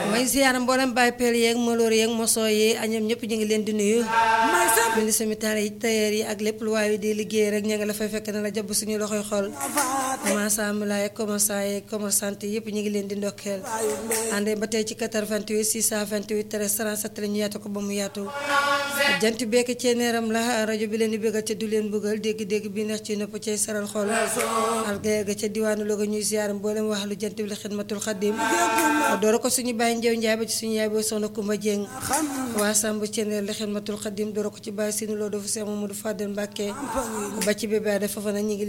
may ziyaara mboolem Baye Pell yeeg Maloor yeeg Moso yi añam ñëpp ñu ngi leen di nuyu ministre militaire yi tailleur yi ak lépp lu waaye di liggéey rek ña nga la fay fekk na la jàpp suñu loxoy xol maasambla yeeg commerçant yeeg commerçante yëpp ñu ngi leen di ndokkeel àndee ba tey ci 88 628 13 37 la ñu yaatu ko ba mu yaatu jant bekk ceeneeram la rajo bi leen di bëggal ca du leen bëggal dégg-dégg bi neex ci nopp cay saral xol algaya ga ca diwaanu Louga ñuy ziyaara mboolem wax lu jant bi la xidmatul xadim doora ko suñu bàyyi njew njaay ba ci suñu yaay booy soxna Kumba Jeng waa Samb ceeneer la xidmatul xadim doora ko ci bàyyi sinu loo dafa Seex Mamadu Fadel Mbàkke ba ci bébé dafa fa na ñi ngi